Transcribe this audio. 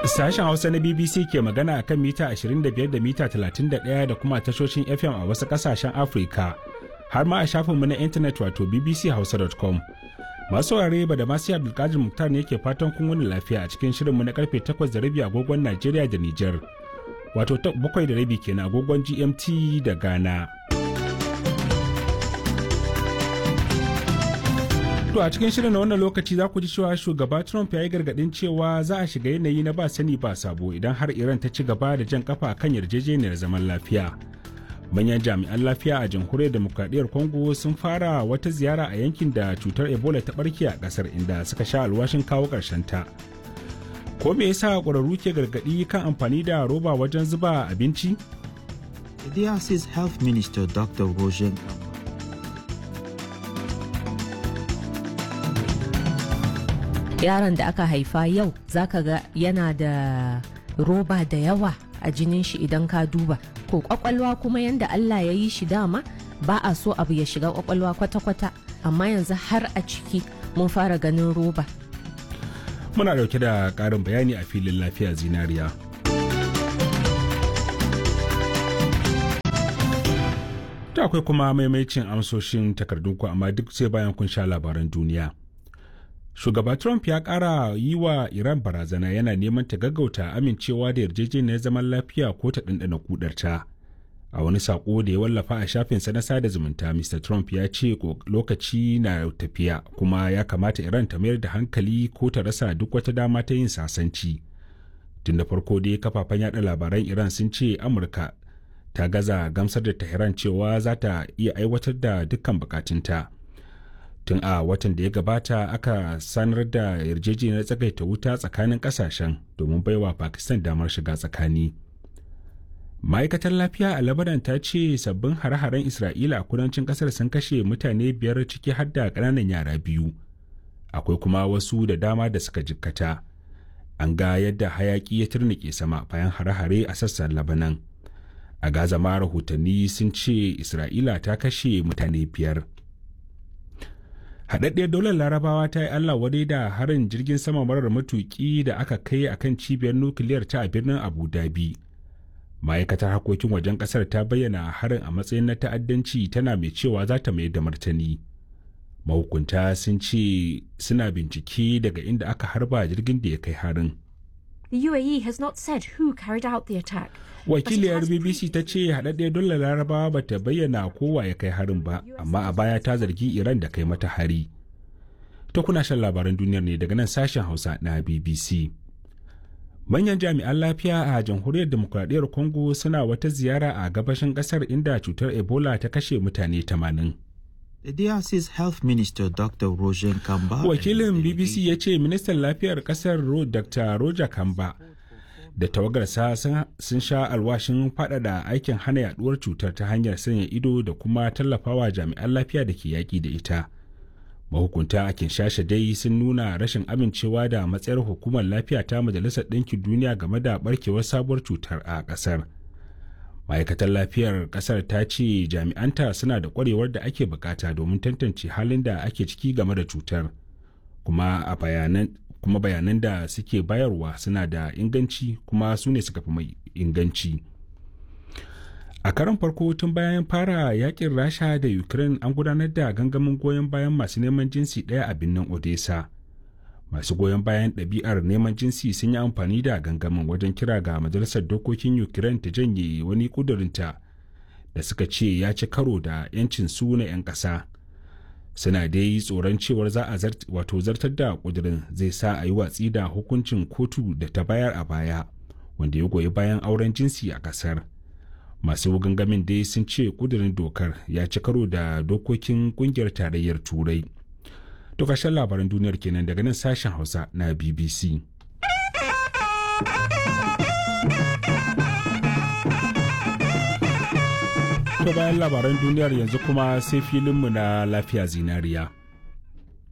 Sashen Hausa na BBC ke magana a kan mita 25 da mita 31 da kuma tashoshin FM a wasu ƙasashen Afirka, har ma a shafinmu na intanet wato bbchausa.com. Masu ware ba da masu Abdulkadir Muktar ne ke fatan kun wani lafiya a cikin shirinmu na karfe 8 da rabi agogon Najeriya da Nijar, wato 7 da rabi kenan agogon GMT da Ghana. To a cikin shirin na wannan lokaci za ku ji cewa shugaba Trump ya yi gargadin cewa za a shiga yanayi na ba sani ba sabo idan har Iran ta ci gaba da jan kafa kan yarjejeniyar zaman lafiya. Manyan jami'an lafiya a jamhuriyar demokradiyyar Congo sun fara wata ziyara a yankin da cutar Ebola ta barke a kasar inda suka sha alwashin kawo ƙarshen ta. Ko me yasa ƙwararru ke gargadi kan amfani da roba wajen zuba abinci? The DRC's Health Minister Dr. Roger yaron da aka haifa yau zaka ga yana da roba da yawa a jinin shi idan ka duba ko kwakwalwa kuma yanda Allah ya yi shi dama ba a so abu ya shiga kwakwalwa kwata-kwata amma yanzu har a ciki mun fara ganin roba Muna dauke da ƙarin bayani a filin lafiya zinariya. Ta akwai kuma maimacin amsoshin takardunku amma duk sai bayan kun sha labaran duniya. shugaba trump ya kara yi wa iran barazana yana neman ta gaggauta amincewa da yarjejeniyar zaman lafiya ko ta ɗanɗana kudarta a wani saƙo da ya wallafa a shafinsa na sada zumunta mr trump ya ce lokaci na tafiya kuma ya kamata iran ta mayar da hankali ko ta rasa duk wata dama ta yin sasanci tun da farko dai kafafen yada labaran iran sun ce amurka ta gaza gamsar da tehran cewa za ta iya aiwatar da dukkan bukatunta. tun a watan da ya gabata aka sanar da yarjejeniyar tsagaita wuta tsakanin kasashen domin baiwa pakistan damar shiga tsakani ma'aikatar lafiya a labaran ta ce sabbin hare-haren isra'ila a kudancin kasar sun kashe mutane biyar ciki har da ƙananan yara biyu akwai kuma wasu da dama da suka jikkata an ga yadda hayaki ya turnike sama bayan hare-hare a sassan labanan a gaza ma rahotanni sun ce isra'ila ta kashe mutane biyar haɗaɗɗiyar daular larabawa ta yi allah wadai da harin jirgin sama marar matuƙi da aka kai a kan cibiyar nukiliyar ta a birnin abu dhabi ma'aikatar harkokin wajen ƙasar ta bayyana harin a matsayin na ta'addanci tana mai cewa za ta mayar da martani mahukunta sun ce suna bincike daga inda aka harba jirgin da ya kai harin The UAE has not said who carried out the attack. wakiliyar bbc ta ce haɗaɗɗiyar dole larabawa ba ta bayyana kowa ya kai harin ba amma a baya ta zargi iran da kai mata hari ta kuna shan labaran duniyar ne daga nan sashen hausa na bbc manyan jami'an lafiya a jamhuriyar demokuraɗiyyar congo suna wata ziyara a gabashin ƙasar inda cutar ebola ta kashe mutane 80 The DRC's Health Minister Dr. Roger Kamba wakilin bbc ya ce ministan lafiyar ƙasar dr roger kamba da tawagarsa sun sha alwashin faɗaɗa aikin hana yaduwar cutar ta hanyar sanya ido da kuma tallafawa jami'an lafiya da ke yaƙi da ita mahukunta a kinshasa dai sun nuna rashin amincewa da matsayar hukumar lafiya ta majalisar ɗinkin duniya game da barkewar sabuwar cutar a ƙasar ma'aikatar lafiyar ƙasar ta ce jami'anta suna da ƙwarewar da ake bukata domin tantance halin da ake ciki game da cutar kuma a bayanan kuma bayanan da suke bayarwa suna da inganci kuma su ne suka fi mai inganci a karon farko tun bayan fara yakin rasha da ukraine an gudanar da gangamin goyon bayan masu neman jinsi ɗaya a birnin odessa masu goyon bayan ɗabi'ar neman jinsi sun yi amfani da gangamin wajen kira ga majalisar dokokin ukraine ta janye wani ƙudurinta da suka ce ya ci karo da 'yancin su na 'yan ƙasa suna dai tsoron cewar za a wato zartar da kudirin zai sa a yi watsi da hukuncin kotu da ta bayar a baya wanda ya goyi bayan auren jinsi a kasar masu gangamin dai sun ce kudirin dokar ya ci karo da dokokin kungiyar tarayyar turai to ƙarshen labaran duniyar kenan daga nan sashen hausa na bbc To bayan labaran duniyar yanzu kuma sai filinmu na lafiya zinariya.